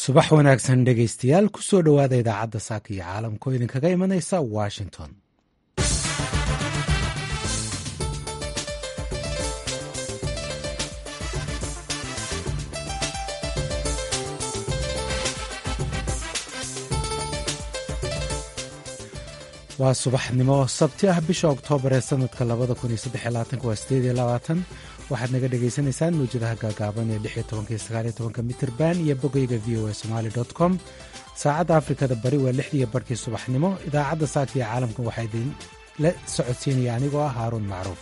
subax wanaagsan dhegaystayaal ku soo dhowaada idaacadda saaka iyo caalamka oo idinkaga imanaysa washington waa subaxnimo sabti ah bisha oktoobar ee sanadka waxaad naga dhagaysanaysaan mawjadaha gaagaaban ee mitirban iyo bogayga v o a somali com saacadda afrikada bari waa lixdiiyo barhkii subaxnimo idaacadda saaka iyo caalamka waxaa idinla socodsiinaya anigoo ah haaruun macruuf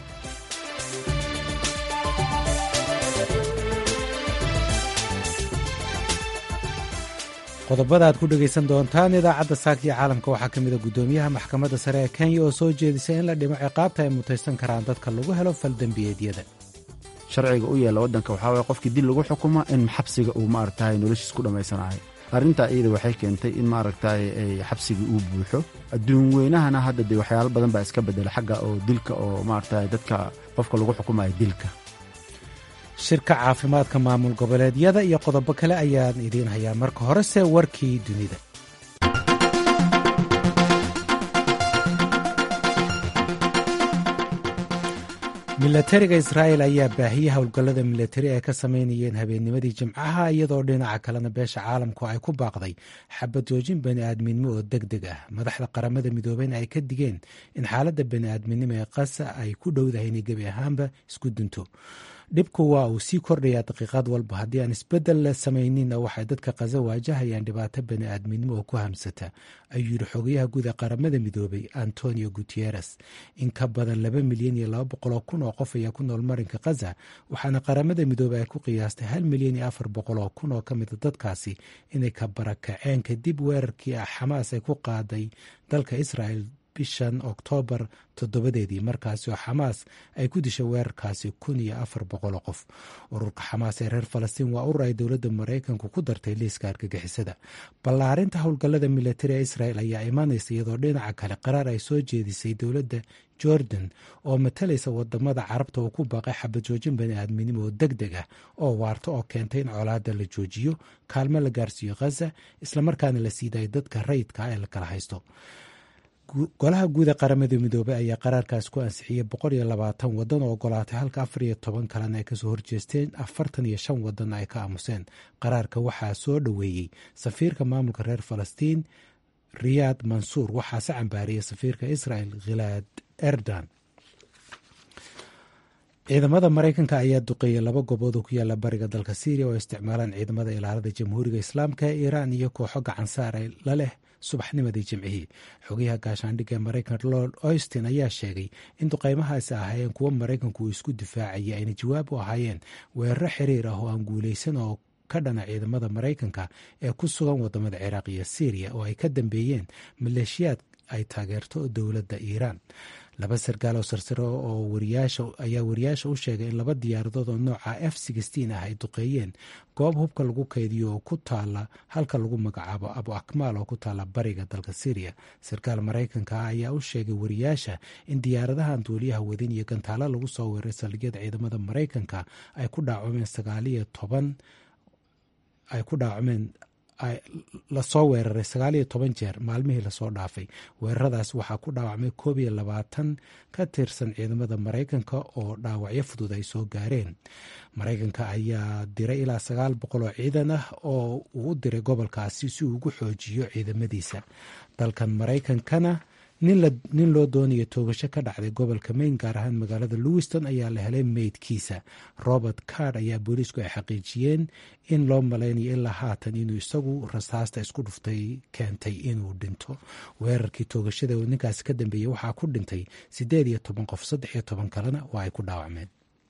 qodobada aad ku dhegaysan doontaan idaacadda saaka iyo caalamka waxaa ka mida guddoomiyaha maxkamadda sare ee kenya oo soo jeedisay in la dhimo ciqaabta ay mutaysan karaan dadka lagu helo faldembiyeedyada sharciga u yeela waddanka waxaa waye qofkii dil lagu xukuma in xabsiga uu maaragtay noloshiis ku dhammaysanahay arrintaa iyada waxay keentay in maaragtay xabsigii uu buuxo adduun weynahana hadda dee waxyaalo badan baa iska bedela xagga oo dilka oo maaragtay dadka qofka lagu xukumayo dilka shirka caafimaadka maamul goboleedyada iyo qodobo kale ayaan idiin hayaa marka horese warkii dunida milatariga israa'el ayaa baahiyey howlgallada milatari ay ka sameynayeen habeennimadii jimcaha iyadoo dhinaca kalena beesha caalamku ay ku baaqday xabad joojin bani aadminimo oo deg deg ah madaxda qaramada midoobeyna ay ka digeen in xaaladda bani aadminimo ee qasa ay ku dhowdahay inay gebi ahaanba isku dunto dhibku waa uu sii kordhayaa daqiiqad walba haddii aan isbeddel la samayninna waxay dadka kaza waajahayaan dhibaato bani aadminimo oo ku hamsata ayuu yidhi xogayaha guud ee qaramada midoobay antonio guteres in ka badan laba milyan iyo laba boqoloo kun oo qof ayaa ku nool marinka kaza waxaana qaramada midoobey ay ku qiyaastay hal milyan iyo afar boqoloo kun oo ka mida dadkaasi inay ka barakaceen kadib weerarkii ah xamaas ay ku qaaday dalka israel bishan oktoobar toddobadeedii markaasi oo xamaas ay ku dishay weerarkaasi kun iyo afar boqoloo qof ururka xamaas ee reer falastiin waa urur ay dowladda maraykanku ku dartay liiska argagixisada ballaarinta howlgallada milatari ee israel ayaa imanaysa iyadoo dhinaca kale qaraar ay soo jeedisay dowladda jordan oo matalaysa wadamada carabta oo ku baaqay xabad joojin bani aadminimo oo deg deg ah oo waarta oo keentay in colaada la joojiyo kaalmo la gaarsiiyo khaza islamarkaana la siidayo dadka rayidka ah ee la kala haysto golaha guud ee qaramada midoobey ayaa qaraarkaas ku ansixiyey boqol iyo labaatan wadan oo ogolaatay halka afar iyo toban kalena ay kasoo horjeesteen afartan iyo shan wadanna ay ka aamuseen qaraarka waxaa soo dhoweeyey safiirka maamulka reer falastiin riyaad mansuur waxaase cambaariyey safiirka israel khilaad erdan ciidamada maraykanka ayaa duqeeyey laba gobood oo ku yaala bariga dalka syriya oo isticmaalaan ciidamada ilaalada jamhuuriga islaamka ee iiraan iyo kooxo gacansaar la leh subaxnimadii jimcihii xogayaha gaashaandhigga ee maraykanka lord oystin ayaa sheegay in duqeymahaasi ahaayeen kuwo maraykanku uu isku difaacayay ayna jawaab u ahaayeen weeraro xiriir ah oo aan guulaysan oo ka dhana ciidamada maraykanka ee ku sugan wadamada ciraaq iyo syriya oo ay ka dambeeyeen maleeshiyaad ay taageerto dowladda iiraan laba sarkaal oo sarsare oo ayaa wariyaasha u sheegay in laba diyaaradood oo nooca f ah ay duqeeyeen goob hubka lagu kaydiyo oo ku taala halka lagu magacaabo abu akmaal oo ku taala bariga dalka syriya sarkaal maraykanka ah ayaa u sheegay wariyaasha in diyaaradahan duuliyaha wadin iyo gantaalo lagu soo weeray saldhigyada ciidamada maraykanka ay ku dhaacumeen sagaaliyo toban ay ku dhaacumeen lasoo weeraray sagaaliyo toban jeer maalmihii lasoo dhaafay weeraradaas waxaa ku dhaawacmay koob iyo labaatan ka tirsan ciidamada maraykanka oo dhaawacyo fudud ay soo gaareen maraykanka ayaa diray ilaa sagaal boqol oo ciidan ah oo uu u diray gobolkaasi si uu ugu xoojiyo ciidamadiisa dalkan maraykankana nin loo doonayo toogasho ka dhacday gobolka mayn gaar ahaan magaalada lewiston ayaa la helay meydkiisa robert card ayaa booliisku ay xaqiijiyeen in loo malaynayo ilaa haatan inuu isagu rasaasta isku dhuftay keentay inuu dhinto weerarkii toogashada oo ninkaasi ka dambeeyey waxaa ku dhintay siddeed iyo toban qof saddex iyo toban kalena waa ay ku dhaawacmeen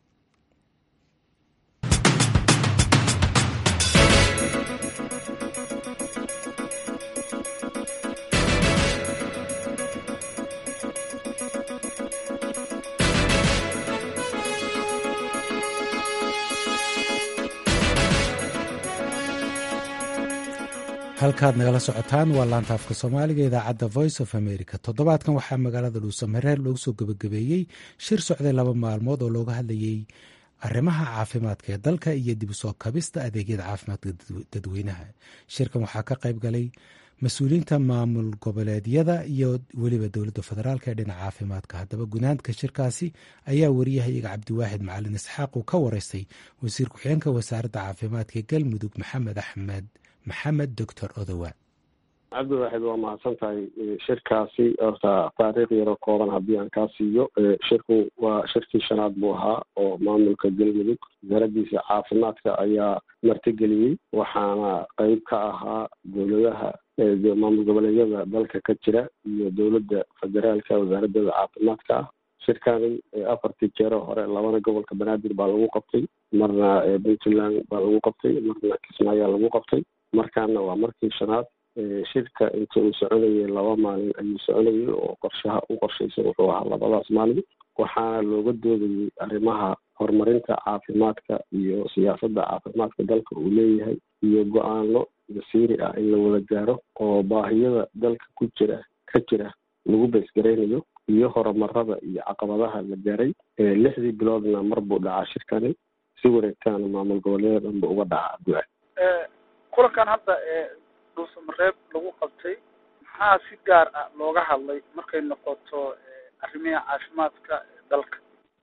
halkaad nagala socotaan waa laanta afka soomaaliga idaacadda voice of america toddobaadkan waxaa magaalada dhuusamareer loogu soo gebagabeeyey shir socday laba maalmood oo looga hadlayey arrimaha caafimaadka ee dalka iyo dib u soo kabista adeegyada caafimaadka dadweynaha shirkan waxaa ka qayb galay mas-uuliyiinta maamul goboleedyada iyo weliba dowladda federaalk ee dhinaca caafimaadka haddaba gunaanka shirkaasi ayaa wariyahayaga cabdiwaaxid macalin isxaaq uu ka wareystay wasiir ku-xigeenka wasaaradda caafimaadka ee galmudug maxamed axmed maxamed doctor odowa cabdiwaaxid waa mahadsan tahay shirkaasi horta taariikh yaroo kooban haddii aan kaa siiyo shirku waa shirkii shanaad buu ahaa oo maamulka galmudug wasaaraddiisa caafimaadka ayaa martigeliyey waxaana qeyb ka ahaa dowladaha maamul goboleedyada dalka ka jira iyo dowladda federaalka wasaaraddeeda caafimaadka ah shirkani afartii jeero hore labana gobolka banaadir baa lagu qabtay marna puntland baa lagu qabtay marna kismaayaa lagu qabtay markaana waa markii shanaad shirka inta uu soconayay laba maalin ayuu soconayay oo qorshaha u qorshaysan wuxuu ahaa labadaas maalin waxaana looga doodayay arrimaha horumarinta caafimaadka iyo siyaasadda caafimaadka dalka uu leeyahay iyo go-aano masiiri ah in la wada gaaro oo baahiyada dalka ku jira ka jira lagu beesgaraynayo iyo horumarada iyo caqabadaha la gaaray lixdii biloodna mar buu dhacaa shirkani si wareegtaana maamul goboleeda dhanba uga dhaca abduaad kulankan hadda dhuusamareeb lagu qabtay maxaa si gaar ah looga hadlay markay noqoto arrimiha caafimaadka dalka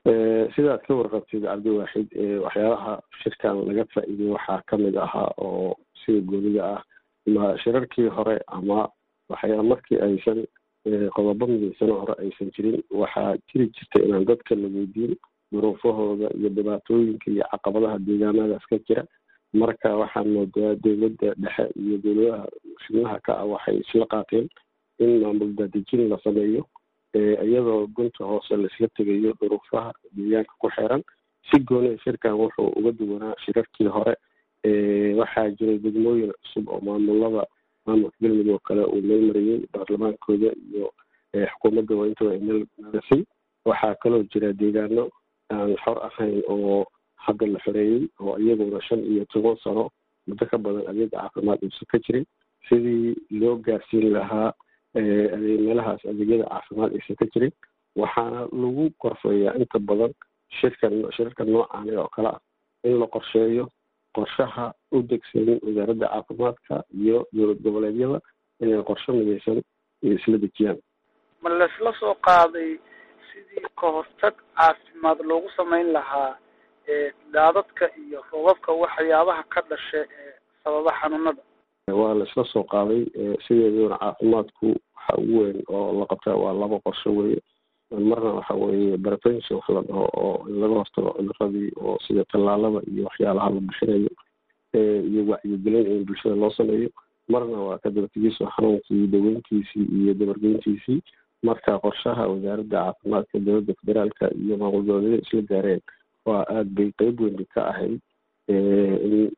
sidaad ka warqabtid cabdiwaaxid waxyaabaha shirkan laga faa-iiday waxaa kamid ahaa oo sida goonida ah ma shirarkii hore ama waxyaa markii aysan qodobo midaysano hore aysan jirin waxaa jiri jirta inaan dadka la weydiin duruufahooda iyo dhibaatooyinka iyo caqabadaha deegaanadaas ka jira marka waxaan moodaa dowladda dhexe iyo dowladaha xubnaha ka ah waxay isla qaateen in maamul daadejin la sameeyo iyadoo gunta hoose laisla tegayo duruufaha deegaanka ku xeeran si gooni shirkan wuxuu uga duwanaa shirarkii hore waxaa jiray degmooyin cusub oo maamulada maamulka galmudug oo kale uu meelmariyey baarlamaankooda iyo xukuumadda waa intaba meelmarisay waxaa kaloo jira deegaano aan xor ahayn oo hadda la xoreeyey oo iyaguna shan iyo toban sano muddo ka badan adeeg caafimaad uusan ka jirin sidii loo gaarsiin lahaa meelahaas adeegyada caafimaad aysan ka jirin waxaana lagu korfeeyaa inta badan shirkan shirarka noocan oo kale ah in la qorsheeyo qorshaha u degsan wasaaradda caafimaadka iyo dowlad goboleedyada inay qorsho midaysan isla dejiyaan ma laisla soo qaaday sidii ka hortag caafimaad loogu samayn lahaa daadadka iyo roobabka waxyaabaha ka dhasha ee sababa xanuunada waa la isla soo qaaday sideeduna caafimaadku waxa ugu weyn oo la qabtaa waa laba qorsho weye marna waxa weeye prevention wax la dhaho oo in laga hortago cuduradii oo sida tallaalada iyo waxyaalaha la bixinayo iyo wacyigelin in bulshada loo sameeyo marna waa ka dabartegiso xanuunkii daweyntiisii iyo dabargeyntiisii marka qorshaha wasaaradda caafimaadka dowladda federaalka iyo maamul goboleedyada isla gaareen waa aada bay qeyb weyn bay ka ahayd in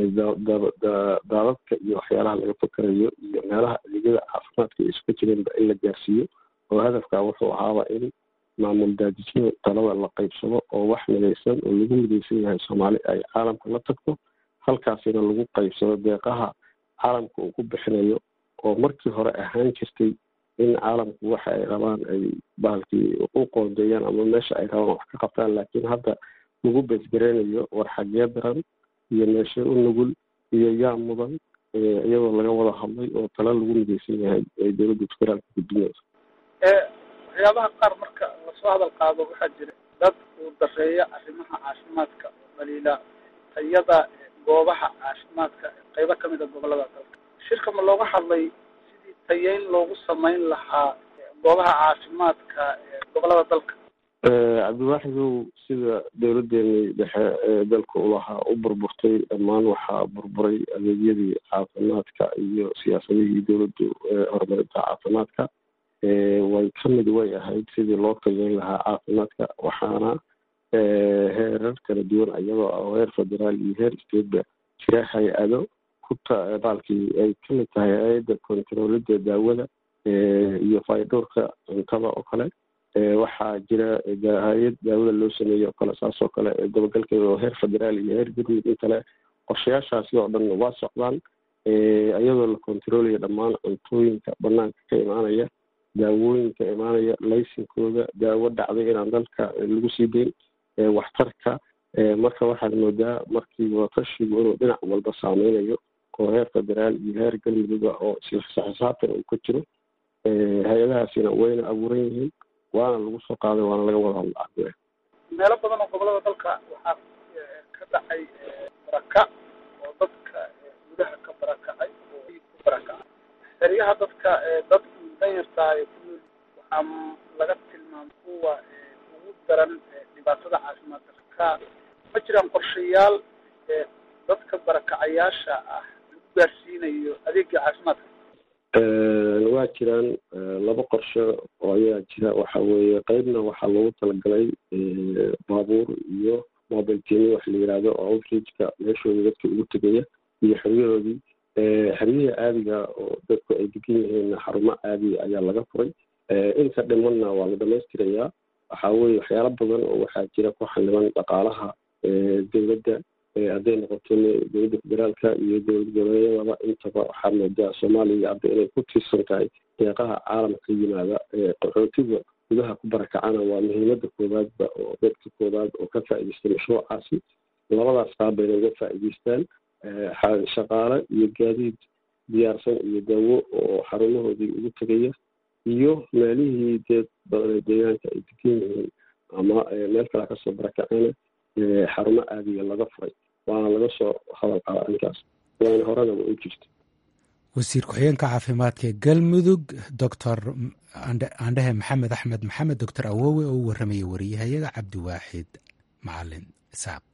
daadadka iyo waxyaalaha laga fakarayo iyo meelaha adeegyada caafimaadka ay isuka jireenba in la gaarsiiyo oo hadafka wuxuu ahaaba in maamul daadijino talada la qeybsado oo wax midaysan oo lagu midaysan yahay soomaali ay caalamka la tagto halkaasina lagu qeybsado deeqaha caalamka uu ku bixinayo oo markii hore ahaan jirtay in caalamku waxa ay rabaan ay bahalkii u qoondeeyaan ama meesha ay rabaan wax ka qabtaan laakiin hadda lagu beesgareynayo war xagee daran iyo meeshe u nugul iyo yaa mudan iyadoo laga wada hadlay oo tala lagu midaysan yahay ee dowladda federaalka gudbinaysa waxyaabaha qaar marka lasoo hadal qaado waxaa jira dad uu dareeya arrimaha caafimaadka oo dhaliila tayada goobaha caafimaadka qeybo kamid a gobolada dalka shirka ma looga hadlay sidii tayeyn loogu samayn lahaa goobaha caafimaadka ee gobolada dalka cabdiwaaxidow sida dowladeeni dhexe ee dalka ulahaa u burburtay dhammaan waxaa burburay adeegyadii caafimaadka iyo siyaasadihii dowladdu horumarinta caafimaadka way kamid way ahayd sidii loo tageyn lahaa caafimaadka waxaana heerar kala duwan iyadoo ah heer federaal iyo heer stateba jira hay-ado ku baalkii ay kamid tahay hay-adda kontaroolida daawada iyo faydhowrka cuntada oo kale waxaa jira hay-ad daawada loo sameeyey oo kale saas oo kale dabagalkeeda oo heer federaal iyo heer galmudug in kale qorshayaashaasi oo dhan waa socdaan iyadoo la kontaroolaya dhammaan cuntooyinka banaanka ka imaanaya daawooyinka imaanaya laysinkooda daawo dhacday inaan dalka lagu sii deyn waxtarka marka waxaad moodaa markii wadatashigu inuu dhinac walba saameynayo oo heer federaal iyo heer galmudugga oo isla xisaabtan uu ka jiro hay-adahaasina wayna abuuran yihiin waana lagu soo qaaday waana laga wada hadla meelo badan oo gobolada dalka waxaa ka dhacay baraka oo dadka gudaha ka barakacay oo ku barakacay xeryaha dadka dad danyartahay ku nool waxaa laga tilmaamay kuwa ugu daran dhibaatada caafimaad darka ma jiraan qorshayaal dadka barakacayaasha ah lagu gaarsiinayo adeega caafimaadka waa jiraan laba qorshe oo ayaa jira waxa weeye qeybna waxaa loogu talagalay baabuur iyo mobile tini wax la yihahdo oo outreachka meeshooda dadka ugu tegaya iyo xeryahoodii xeryihii caadiga oo dadku ay degan yihiin xarumo caadiga ayaa laga furay inta dhimanna waa la dhamaystirayaa waxaa weye waxyaalo badan oo waxaa jira ku xaniban dhaqaalaha dowladda hadday noqoto dowladda federaalka iyo dowlad goboleedyadaba intaba waxaa moodaa soomaaliya hadda inay ku tiirsan tahay deeqaha caalamka yimaada qaxootiga gudaha ku barakacana waa muhiimada koowaadba oo dadka koowaad oo ka faa'idaystay mashruucaasi labadaas qaab bayna uga faa'idaystaan shaqaale iyo gaadiid diyaarsan iyo daawo oo xarumahoodii ugu tegaya iyo meelihii dee badanee deegaanka ay degan yihiin ama meel kale kasoo barakacayna xarumo aadiya laga furay waana laga soo hadal qaba arrinkaas waana horenaba u jirta wasiir ku-xigeenka caafimaadka ee galmudug doctor andhehe maxamed axmed maxamed doctor awowe oo u warramaya wariyahayaga cabdiwaaxid macalin isaaq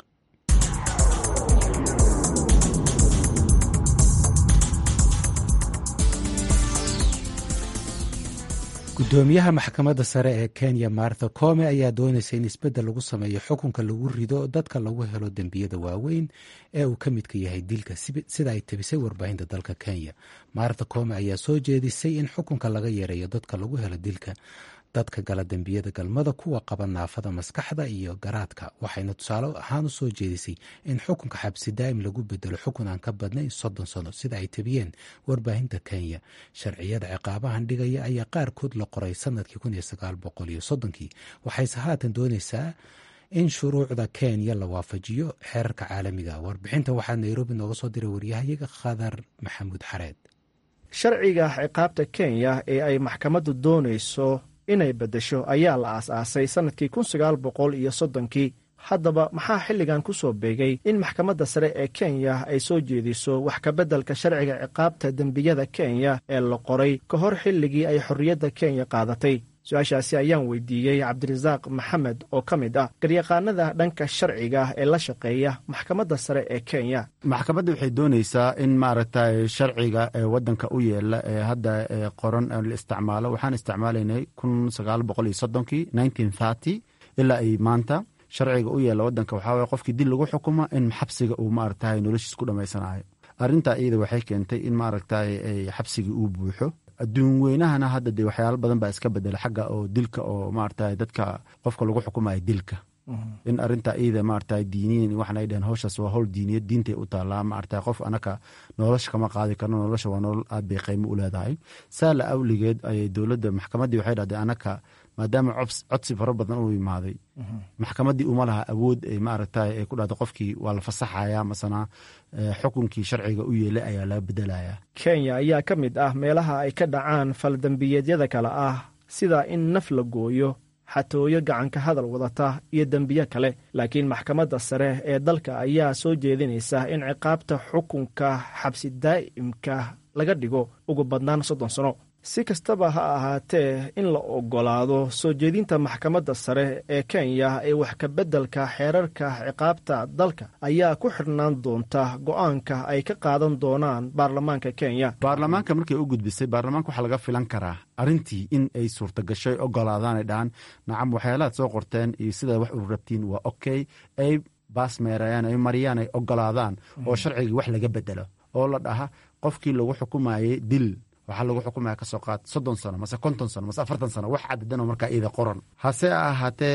gudoomiyaha maxkamadda sare ee kenya martha come ayaa doonaysa in isbeddel lagu sameeyo xukunka lagu rido dadka lagu helo dembiyada waaweyn ee uu ka midka yahay dilka sida ay tabisay warbaahinta dalka kenya martha come ayaa soo jeedisay in xukunka laga yareeyo dadka lagu helo dilka dadka gala dembiyada galmada kuwa qaba naafada maskaxda iyo garaadka waxayna tusaale ahaan u soo jeedisay in xukunka xabsi daa'im lagu bedelo xukun aan ka badnayn soddon sano sida ay tabiyeen warbaahinta kenya sharciyada ciqaabahan dhigaya ayaa qaarkood la qoray sanadkii kun iyo sagaal boqol iyo soddonkii waxayse haatan doonaysaa in shuruucda kenya la waafajiyo xeerarka caalamiga warbixinta waxaa nairobi nooga soo diray waryahayaga khadar maxamuud xareed sharciga ciqaabta kenya ee ay maxkamaddu doonayso inay beddesho ayaa la aas-aasay sannadkii kun sagaal boqol iyo soddonkii haddaba maxaa xilligan ku soo beegay in maxkamadda sare ee kenya ay soo jeediso wax kabeddelka sharciga ciqaabta dembiyada kenya ee la qoray ka hor xilligii ay xorriyadda kenya qaadatay su-aashaasi ayaan weydiiyey cabdirasaaq maxamed oo ka mid ah garyaqaanada dhanka sharciga ee la shaqeeya maxkamadda sare ee kenya maxkamadda waxay doonaysaa in maaragtay sharciga ee waddanka u yeela ee hadda qoran la isticmaalo waxaan isticmaalaynay kun sagaal boqol iyo soddonkii nineteen thirty ilaa ay maanta sharciga u yeela waddanka waxaa waye qofkii dil lagu xukumo in xabsiga uu maaragtay noloshiis ku dhammaysanayo arrintaa iyada waxay keentay in maaragtay xabsigii uu buuxo adduun weynahana hadda dee waxyaalo badan baa iska bedela xagga oo dilka oo maarata dadka qofka lagu xukumayo dilka in arinta iyada maarata diiniyan waxaanay dheheen howshaas waa howl diiniyad diintay u taallaa maarata qof anaka nolosha kama qaadi karno nolosha waa nolol aad bay qiimo u leedahay saala awligeed ayay dowladda maxkamaddii waxay dhahdeen anaka maadaama codsi fara badan u imaaday maxkamaddii uma laha awood ay maarata ay ku dhahda qofkii waa la fasaxaya masana xukunkii sharciga u yeelay ayaa laga bedelaya kenya ayaa ka mid ah meelaha ay ka dhacaan faldembiyeedyada kale ah sida in naf la gooyo xatooyo gacanka hadal wadata iyo dembiyo kale laakiin maxkamadda sare ee dalka ayaa soo jeedinaysa in ciqaabta xukunka xabsi daa'imka laga dhigo ugu badnaan soddon sano si kastaba ha ahaatee in la ogolaado soo jeedinta maxkamadda sare ee kenya ee wax kabeddelka xeerarka ciqaabta dalka ayaa ku xidhnaan doonta go-aanka ay ka qaadan doonaan baarlamaanka kenya baarlamaanka markay u gudbisay baarlamaanka waxaa laga filan karaa arrintii in ay suurtagashay ogolaadaanay dhahaan nacam waxyaalahaad soo qorteen iyo sidaad wax u rabtiin waa okay ay baas meerayaan ay mariyaan ay ogolaadaan oo sharcigii wax laga bedelo oo la dhaha qofkii lagu xukumayey dil waxaa lagu xukumaya kasoo qaad soddon sano mase konton sano mase afartan sano wax cadadanoo markaa iyada qoran hase ahaatee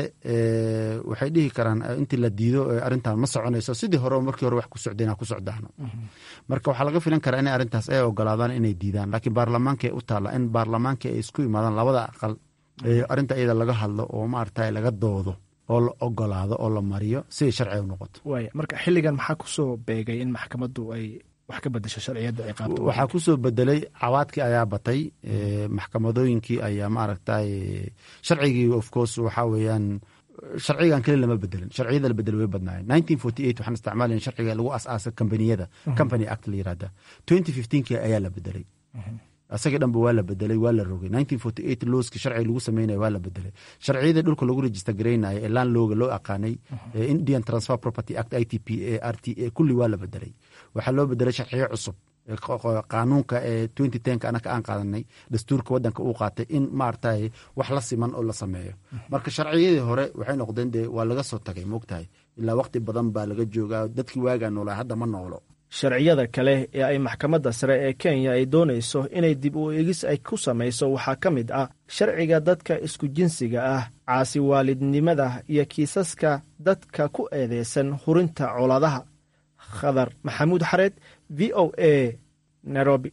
waxay dhihi karaan intii la diido arrintan ma soconayso sidii hore markii hore wax ku socdeen ha ku socdaano marka waxaa laga filan karaa inay arrintaas ay ogolaadaan inay diidaan laakiin baarlamaankay u taalla in baarlamaankii ay isku imaadaan labada aqal arrinta iyada laga hadlo oo maarata laga doodo oo la ogolaado oo la mariyo siday sharciga u noqoto waaya marka xilligan maxaa kusoo beegay in maxkamaddu ay wax ka bedesho sharciyadda ay qaabto waxaa kusoo bedelay cawaadkii ayaa batay maxkamadooyinkii ayaa maaragtay sharcigii of course waxaa weeyaan sharcigan keli lama bedelin sharciyada la bedelay way badnaayeen nineteen forty eight waxaan isticmaalayn sharciga lagu asaasa kambaniyada company act la yirahda twenty fifteenkii ayaa la bedelay asagii dhanba waa la bedelay waa la rogay nineteen forty eight looski sharciga lagu sameynaya waa la bedelay sharciyadii dhulka lagu register garaynaya ee laan looga loo aqaanay indian transfer property act i t p a r t a kulli waa la bedelay waxaa loo bedelay sharciyo cusub qaanuunka ee twenty tenka anaka aan qaadanay dastuurka wadanka uu qaatay in maaragtay wax la siman oo la sameeyo marka sharciyadii hore waxay noqdeen dee waa laga soo tagay moogtahay ilaa waqti badan baa laga joogaa dadkii waagaa noolaa hadda ma noolo sharciyada kale ee ay maxkamadda sare ee kenya ay doonayso inay dib u eegis ay ku samayso waxaa ka mid ah sharciga dadka isku jinsiga ah caasi waalidnimada iyo kiisaska dadka ku eedeysan hurinta colaadaha khadar maxamuud xareed v o a nairobi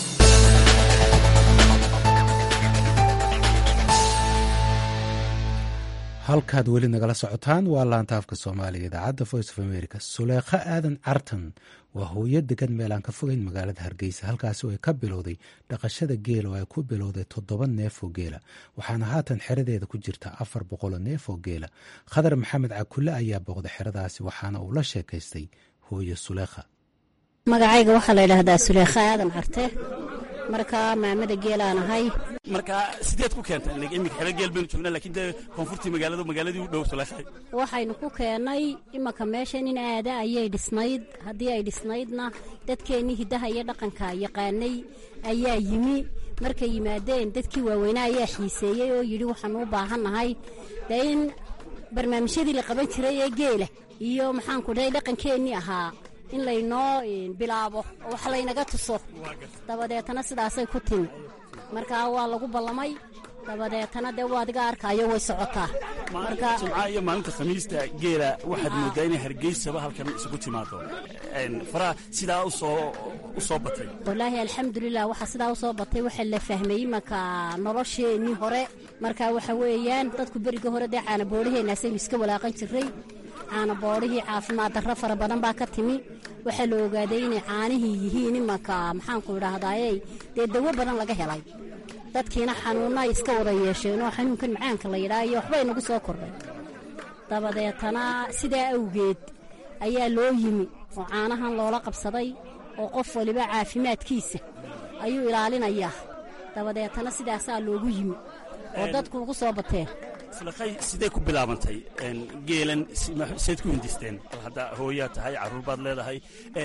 halkaad weli nagala socotaan waa laanta afka soomaaliga idaacadda voice of america suleekho aadan cartan waa hooyo degan meel aan ka fogeyn magaalada hargeysa halkaasi oo ay ka bilowday dhaqashada geela oo ay ku bilowday toddoba neef oo geela waxaana haatan xeradeeda ku jirta afar boqoloo neef oo geela khadar maxamed cakulle ayaa booqday xeradaasi waxaana uu la sheekaystay hooyo suleekha magacayga waxaa la yidhaahdaa suleekha aadan carte markaa maamada geelaan ahay marka sideed ku keentay imika xero geel baynu joognaa laakiin dee koonfurtii magaaladu magaaladii u dhow suleekhay waxaynu ku keennay imanka meeshan in aada ayay dhisnayd haddii ay dhisnaydna dadkeennii hiddaha iyo dhaqanka yaqaanay ayaa yimi markay yimaadeen dadkii waaweynaa ayaa xiiseeyey oo yidhi waxaanu u baahannahay dee in barnaamijyadii la qaban jiray ee geela iyo maxaanku dhahay dhaqankeennii ahaa in laynoo bilaabo oo wax laynaga tuso dabadeetana sidaasay ku timi markaa waa lagu ballamay dabadeetana dee waa adiga arkaayo way socotaa maalinta jimcaha iyo maalinta khamiista geela waxaad moodaa inay hargeysaba halkan isugu timaado faraha sidaa usoo u soo batay wallaahi alxamdulilah waxaa sidaa u soo batay waxaa la fahmay imanka nolosheennii hore marka waxa weeyaan dadku beriga hore dee caanaboodhaheennaasaynu iska walaaqan jirray caanaboodhihii caafimaad darro fara badan baa ka timi waxaa la ogaaday inay caanihii yihiin imanka maxaanku idhaahdaaye dee dawo badan laga helay dadkiina xanuunna ay iska wada yeesheen oo xanuunkan macaanka la yidhaha iyo waxba inagu soo kordhay dabadeetana sidaa awgeed ayaa loo yimi oo caanahan loola qabsaday oo qof waliba caafimaadkiisa ayuu ilaalinayaa dabadeetana sidaasaa loogu yimi oo dadku ugu soo bateen sulekhay sidee ku bilaabantay geelan seed ku hindisteen bal hadda hooyaa tahay carruur baad leedahay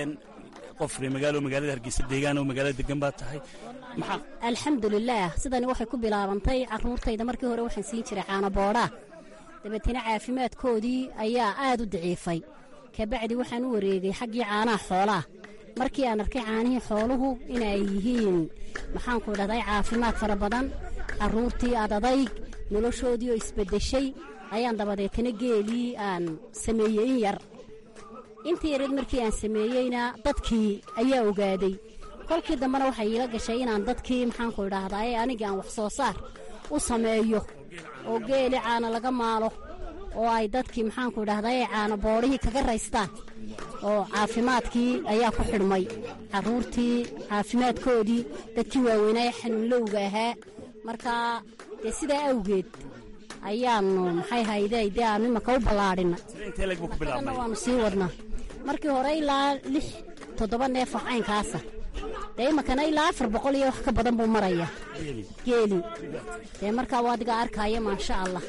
qof ree magaalo magaalada hargeysa deegaan oo magaalada degan baad tahay maxaa alxamdulilaah sidani waxay ku bilaabantay carruurtayda markii hore waxaan siin jiray caanaboodhaa dabeetana caafimaadkoodii ayaa aad u daciifay kabacdi waxaan u wareegay xaggii caanaha xoolaha markii aan arkay caanihii xooluhu inay yihiin maxaanku idhahday caafimaad fara badan carruurtii adadayg noloshoodii oo isbeddeshay ayaan dabadeetana geelii aan sameeyey in yar intii yareed markii aan sameeyeyna dadkii ayaa ogaaday kolkii dambena waxay iila gashay inaan dadkii maxaanku idhaahdaye anigii aan wax soo saar u sameeyo oo geeli caana laga maalo oo ay dadkii maxaanku idhahdaye caana boodhihii kaga raystaan oo caafimaadkii ayaa ku xidhmay carruurtii caafimaadkoodii dadkii waaweynaaye xanuunlowga ahaa markaa dee sidaa awgeed ayaanu maxay hayday dee aanu imanka u ballaadhinay na waanu sii wadnaa markii hore ilaa lix toddoba neefoo caynkaasa dee imankana ilaa afar boqol iyo wax ka badan buu marayaa geeli dee markaa waa adiga arkaya maasha allah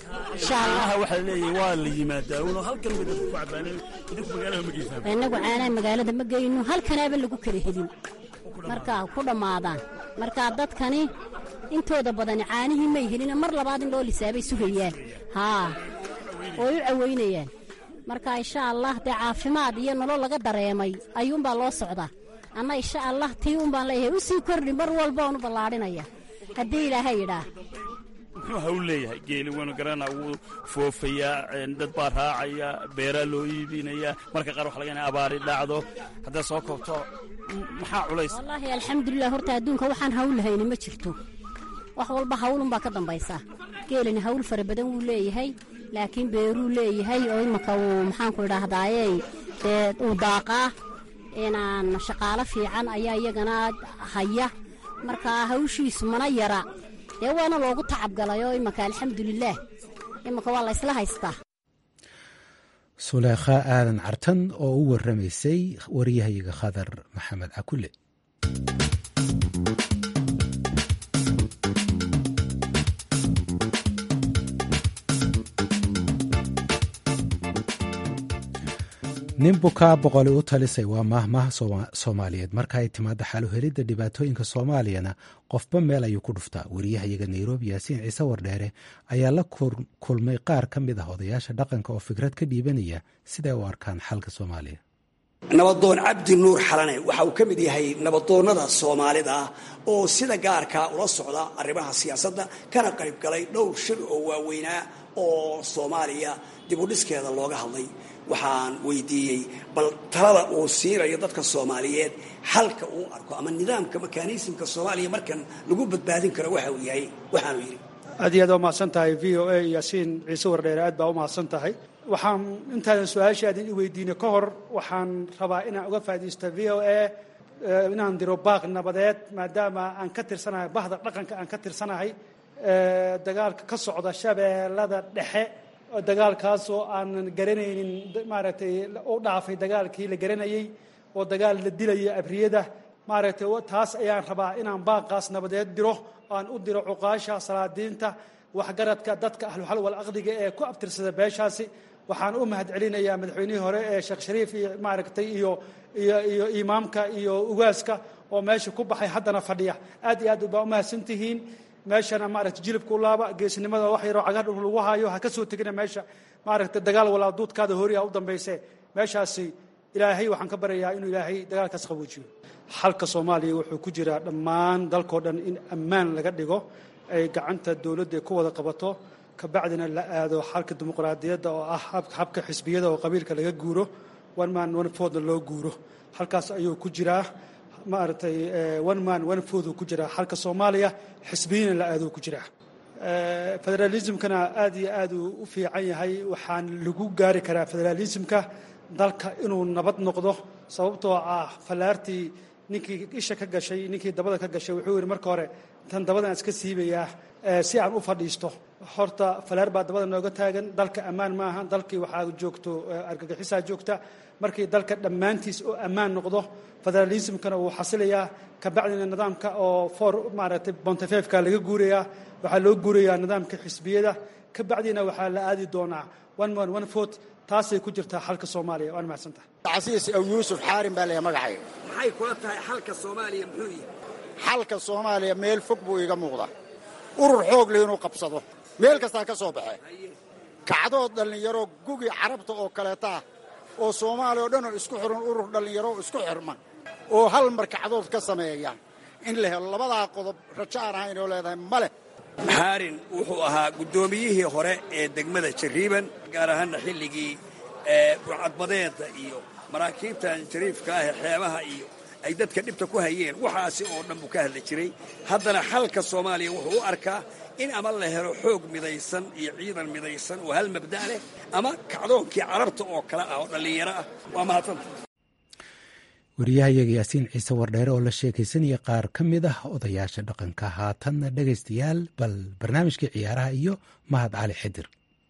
waxaa leeyahay waa la yimaadaa uno halkan bay dadku ku cabaaneen idinku magaalada ma geysaan innagu caanaha magaalada ma geyno halkanaaba lagu kala helin markaa ku dhammaadaan markaa dadkani intooda badani caanihii may helina mar labaad in loo lisaabay sugayaan haa ooy u caweynayaan marka insha allah dee caafimaad iyo nolol laga dareemay ayuunbaa loo socdaa anna insha allah tii uunbaan leeyahay u sii kordhi mar walba oonu ballaadhinaya haddii ilaahay yidhaah muxuu hawl leeyahay geeli waynu garanaa wuu foofayaa dad baa raacaya beeraa loo iibinayaa marka qaar waxa laga inay abaari dhacdo haddaad soo koobto maxaa culays wallaahi alxamdulilah horta adduunka waxaan hawl lahayni ma jirto wax walba hawlunbaa ka dambaysaa geelina hawl fara badan wuu leeyahay laakiin beeruu leeyahay oo imanka uu maxaanku idhaahdaaye dee uu daaqaa inaan shaqaalo fiican ayaa iyagana haya marka hawshiisu mana yara dee waana loogu tacabgalay oo imanka alxamdulilaah imanka waa la ysla haystaa suleekha aadan cartan oo u waramaysay waryahayaga khadar maxamed cakule nin bukaa boqoli u talisay waa maahmaha soomaaliyeed marka ay timaado xaluhelidda dhibaatooyinka soomaaliyana qofba meel ayuu ku dhuftaa wariyahayaga nairobi yaasiin ciise wardheere ayaa la kulmay qaar ka mid ah odayaasha dhaqanka oo fikrad ka dhiibanaya siday u arkaan xalka soomaaliya nabadoon cabdi nuur xalane waxa uu ka mid yahay nabadoonnada soomaalida ah oo sida gaarkaa ula socda arrimaha siyaasadda kana qayb galay dhowr shir oo waaweynaa oo soomaaliya dibudhiskeeda looga hadlay waxaan weydiiyey bal talada uu siinayo dadka soomaaliyeed xalka uu arko ama nidaamka mekanismka soomaaliya markan lagu badbaadin karo waxa uu yahay waxaanu yidhi aad iyo aad waa mahadsan tahay v o a yaasiin ciise wardheere aad baa u mahadsan tahay waxaan intaadan su-aashaadan i weydiinay ka hor waxaan rabaa inaan uga faaidaysto v o a inaan diro baaq nabadeed maadaama aan ka tirsanahay bahda dhaqanka aan ka tirsanahay dagaalka ka socda shabeellada dhexe dagaalkaasoo aanan garanaynin maaragtay u dhaafay dagaalkii la garanayey oo dagaal la dilaya abriyada maaragtay taas ayaan rabaa inaan baaqaas nabadeed diro aan u diro cuqaasha salaadiinta waxgaradka dadka ahluxal wal aqdiga ee ku abtirsada beeshaasi waxaan u mahad celinayaa madaxweynihii hore ee sheekh shariif iyo maaragtay iyo iyo iyo imaamka iyo ugaaska oo meesha ku baxay haddana fadhiya aad iyo aad baa u mahadsantihiin meeshana maaragtay jilibka u laaba geesnimada wax yaroo cagar lagu haayo ha ka soo tegina meesha maaragtay dagaal walaa duudkaada horiha u dambayse meeshaasi ilaahay waxaan ka baryayaa inuu ilaahay dagaalkaas qaboojiyo xalka soomaaliya wuxuu ku jiraa dhammaan dalkao dhan in ammaan laga dhigo ay gacanta dowladda ku wada qabato kabacdina la aado xalka dimuqraadiyadda oo ah habka xisbiyada oo qabiilka laga guuro one man one foodna loo guuro halkaas ayuu ku jiraa maaragtay one man one fooduu ku jiraa xalka soomaaliya xisbiyina la aaduu ku jiraa federalismkana aad iyo aad uu u fiican yahay waxaan lagu gaari karaa federalismka dalka inuu nabad noqdo sababtoo ah fallaartii ninkii isha ka gashay ninkii dabada ka gashay wuxuu yidhi marka hore tan dabadan iska siibayaa si aan u fadhiisto horta falaar baa dabada nooga taagan dalka ammaan maaha dalkii waxaa joogto argagixisaa joogta markii dalka dhammaantiis oo ammaan noqdo federalismkana wuu xasilayaa kabacdina nidaamka oo for maaragtay bontefefka laga guurayaa waxaa loo guurayaa nidaamka xisbiyada kabacdina waxaa la aadi doonaa one man one vote taasay ku jirtaa xalka soomaaliya waan mahadsantahay casiis aw yuusuf xaarin baa leeyahay magacayga maxay kula tahay xalka soomaaliya muxuu yihi xalka soomaaliya meel fog buu iga muuqdaa urur xoog leh inuu qabsado meel kastaa ka soo baxee kacdood dhallinyaro gugi carabta oo kaleeta ah oo soomaaliya oo dhan oo isku xiran urur dhallinyaro isku xirman oo hal mar kacdood ka sameeya in la helo labadaa qodob rajo aan ahayn oo leedahay ma leh xaarin wuxuu ahaa guddoomiyihii hore ee degmada jariiban gaar ahaanna xilligii burcadbadeedda iyo maraakiibtan jariifka ah ee xeebaha iyo ay dadka dhibta ku hayeen waxaasi oo dhan buu ka hadli jiray haddana xalka soomaaliya wuxuu u arkaa in ama la helo xoog midaysan iyo ciidan midaysan oo hal mabda' leh ama kacdoonkii carabta oo kale ah oo dhallinyaro ah waa mahadsanta wariyahayaga yaasiin ciise wardheere oo la sheekaysanaya qaar ka mid ah odayaasha dhaqanka haatanna dhegaystayaal bal barnaamijkii ciyaaraha iyo mahad cali xidir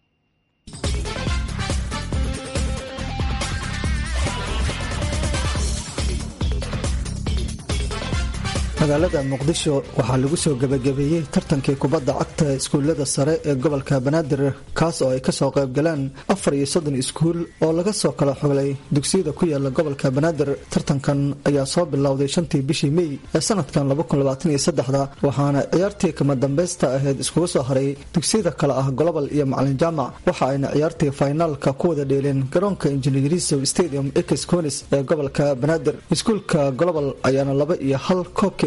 magaalada muqdisho waxaa lagu soo gebagabeeyey tartankii kubadda cagta iskuullada sare ee gobolka banaadir kaas oo ay kasoo qaybgaleen afar iyo soddon iskuul oo laga soo kala xoglay dugsiyada ku yaala gobolka banaadir tartankan ayaa soo bilowday shantii bishii mey ee sanadkan labakunlabaataniyosaddexda waxaana ciyaartii kama dambaysta ahayd iskugu soo haray dugsiyada kale ah golobal iyo macalin jaamac waxa ayna ciyaartii faynaalka ku wada dheeleen garoonka injineerisow stadium ex conis ee gobolka banaadir iskuulka golobal ayaana laba iyo hal koobkii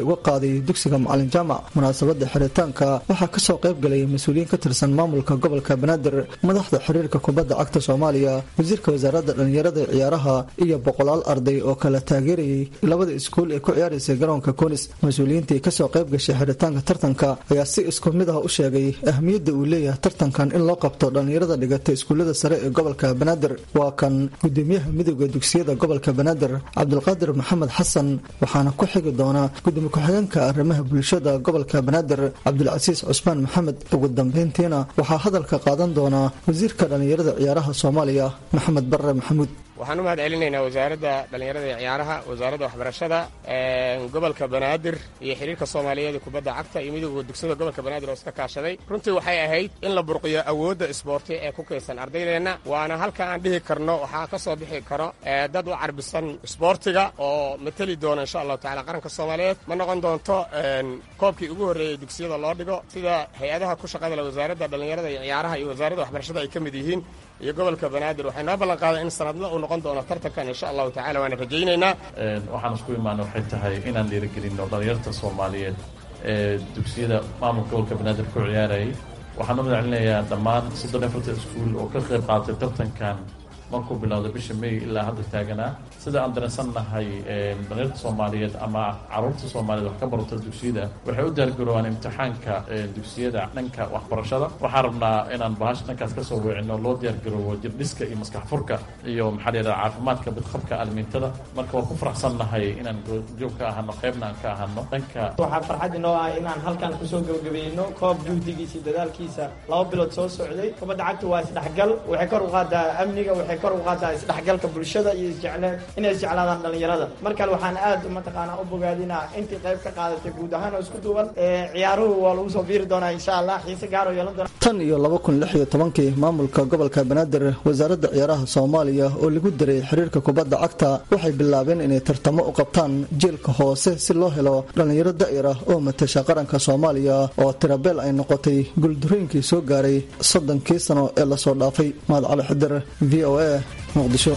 uga qaaday dugsiga macalin jaamac munaasabada xiritaanka waxaa kasoo qayb galay mas-uuliyiin ka tirsan maamulka gobolka banaadir madaxda xiriirka kubadda cagta soomaaliya wasiirka wasaaradda dhallinyarada ee ciyaaraha iyo boqolaal arday oo kala taageerayay labada iskuul ee ku ciyaaraysay garoonka koonis mas-uuliyiintii kasoo qayb gashay xiritaanka tartanka ayaa si isku mid ah u sheegay ahmiyadda uu leeyahay tartankan in loo qabto dhallinyarada dhigata iskuullada sare ee gobolka banaadir waa kan gudoomiyaha midooda dugsiyada gobolka banaadir cabdulqaadir maxamed xasan waxaana ku xigi doona gudoomiye ku-xigeenka arrimaha bulshada gobolka banaadir cabdulcasiis cusmaan maxamed ugu dambeyntiina waxaa hadalka qaadan doona wasiirka dhallinyarada ciyaaraha soomaaliya maxamed barre maxamuud waxaan u mahad celinaynaa wasaaradda dhallinyarada iyo ciyaaraha wasaaradda waxbarashada gobolka banaadir iyo xiriirka soomaaliyeed ee kubadda cagta iyo midooda dugsiyada gobolka banaadir oo iska kaashaday runtii waxay ahayd in la burqiyo awoodda isboorti ee ku kaysan ardaydeenna waana halka aan dhihi karno waxaa ka soo bixi karo dad u carbisan isboortiga oo mateli doona insha allahu tacala qaranka soomaaliyeed ma noqon doonto koobkii ugu horreeyey dugsiyada loo dhigo sida hay-adaha ku shaqada le wasaaradda dhallinyarada iyo ciyaaraha iyo wasaaradda waxbarashada ay ka mid yihiin iyo gobolka banaadir waxay noo ballan qaaday in sanadla uu noqon doono tartankan insha allahu tacala waana rajaynaynaa waxaan isku imaana waxay tahay inaan dhiirigelinno dhallinyarta soomaaliyeed ee dugsiyada maamulka gobolka banaadir ku ciyaarayay waxaan u mahad celinayaa dhammaan soddon afarta iskuul oo ka qayb qaatay tartankan markuu bilowda bisha may ilaa hadda taaganaa sida aan dareensan nahay dhalinyarta soomaaliyeed ama caruurta soomaaliyeed wax ka barata dugsiyada waxay u diyaargaroobaan imtixaanka dugsiyada dhanka waxbarashada waxaan rabnaa inaan bahasha dhankaas ka soo weecino loo diyaargaroobo jirdhiska iyo maskax furka iyo maxaa la yidhaha caafimaadka bidqabka almiintada marka waan ku faraxsan nahay inaan joog ka ahano qaybna aan ka ahano dhanka waxaa farxad inoo ah inaan halkan kusoo gebagabayno koob juhdigiisa dadaalkiisa laba bilood soo socday kubadda cagta waa isdhexgal waxay kor u qaadaa amniga waxay kor u qaadaa isdhexgalka bulshada iyo isjecleen inay isjeclaadaan dhallinyarada markale waxaan aad mataqaanaa u bogaadinaa intii qayb ka qaadatay guud ahaan oo isku duuban ciyaaruhu waa lagu soo biiri doonaa insha allah xiise gaar oo yeelan doona tan iyo laba kun lix iyo tobankii maamulka gobolka banaadir wasaaradda ciyaaraha soomaaliya oo lagu daray xiriirka kubadda cagta waxay bilaabeen inay tartamo u qabtaan jiilka hoose si loo helo dhallinyaro da'ir ah oo matasha qaranka soomaaliya oo tirabeel ay noqotay guuldarooyinkii soo gaaray soddonkii sano ee lasoo dhaafay mahad cali xidir v o a muqdisho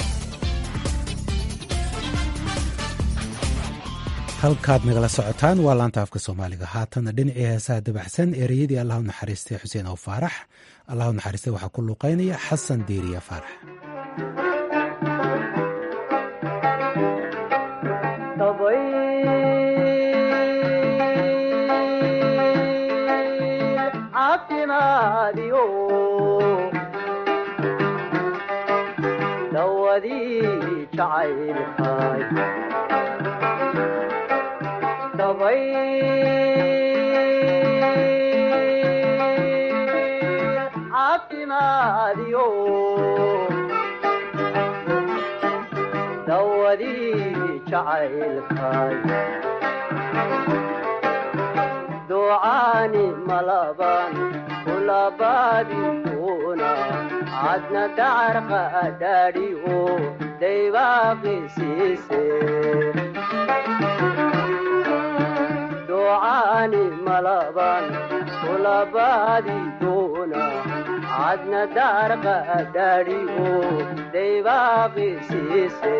halkaad nagala socotaan waa laanta afka soomaaliga haatana dhinacii heesaha dabaxsan ereyadii allahu naxariistay xuseen ow faarax allahu naxariistay waxaa ku luuqaynaya xasan diiriya faarax ducaani malaban kulabaadikuna cadna dacarqa adhaadhiyo daybaaqisiise ducaani malaban kulabaadikuna cadna dacarqa adhaadhiyo daybaaqisiise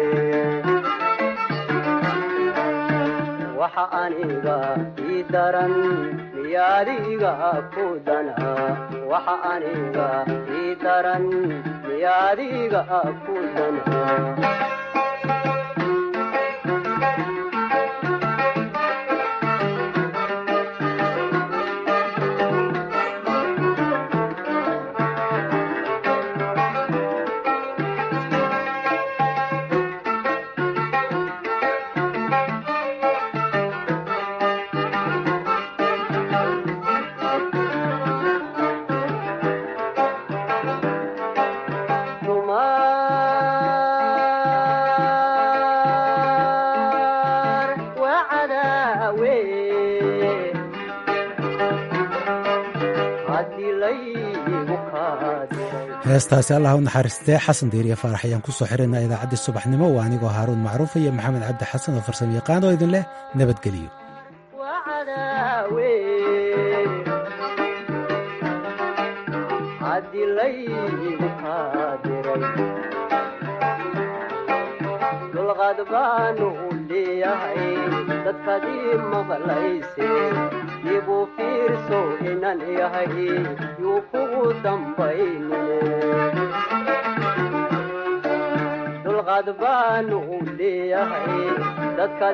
waxa aniga ii daran miyaadiga ku dana waxa aniga ii daran miyaadiga ku dana heestaasi allah u naxariistee xasan diiriya faarax ayaan ku soo xiraynaa idaacaddii subaxnimo waa anigoo haaruun macruuf iyo maxamed cabdi xasan oo farsamo yaqaan oo idin leh nabadgeliyo dulqaad baanu leeyahay dadkadii maqlayse dib u fiirso inan yahay yuu kugu dambaynine dulqaad baanu u leeyahay dadka